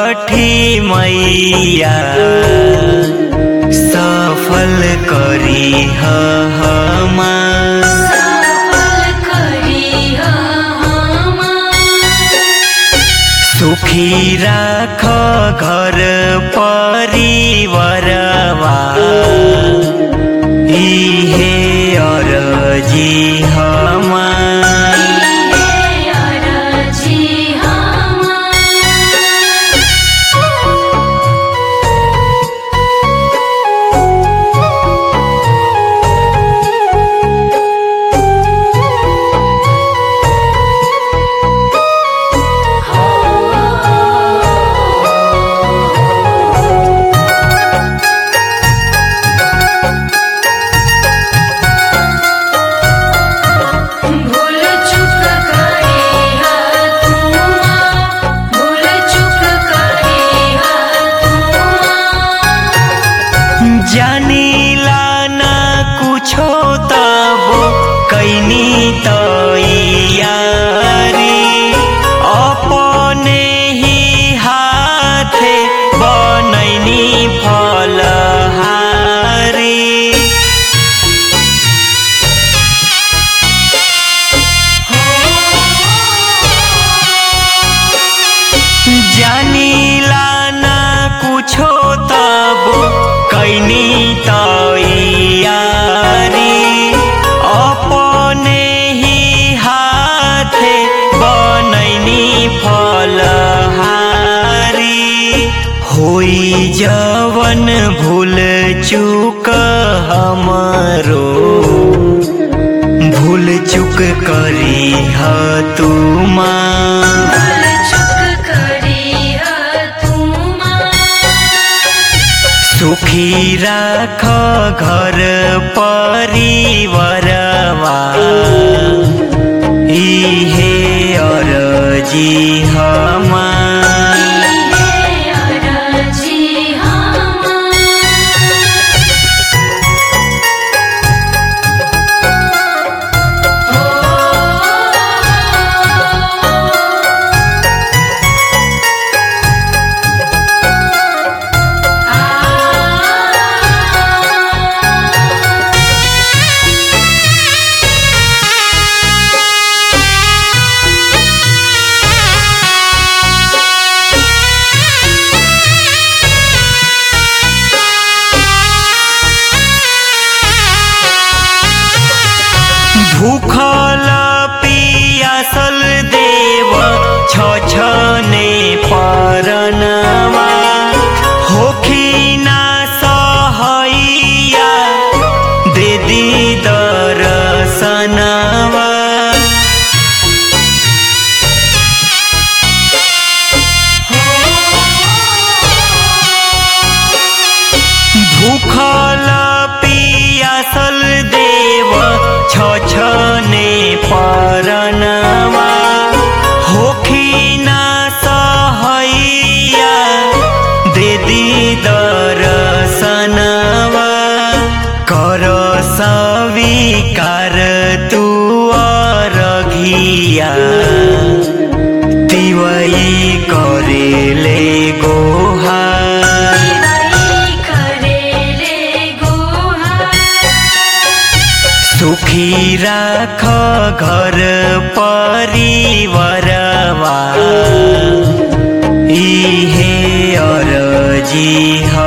छठी मैया सफल करी हमार सफल करी हमार सुखी राख घर परिवारवा इहे अरजी हमार अरजी हमार भूल चुक करे तुमा भूल चुक करे तुमा जानिला ना कुछो तबो कैनी तैयारी अपने ही हाथे बनैनी फलहारी जानिला ना कुछो तबो कैनी तैयारी अपने ही हाथे बनैनी फलहारी होई जवन भूल चूक हमरो भूल चूक करी ह तुमा भूल चुक करे तुमा सुखी राख घर परिवारवा इहे अरजी हमार अरजी हमार भूखल पियासल देव छछने परनवा होखी ना सहैया दे दी दर्शनवा भूखल पियासल देव छछने परनवा होखी ना सहैया दे दी दर्शनवा कर स्वीकार तू अरघिया तिवई करेले गोहार करेले गोहार सुखी राख घर परिवारवा इहे अरजी ह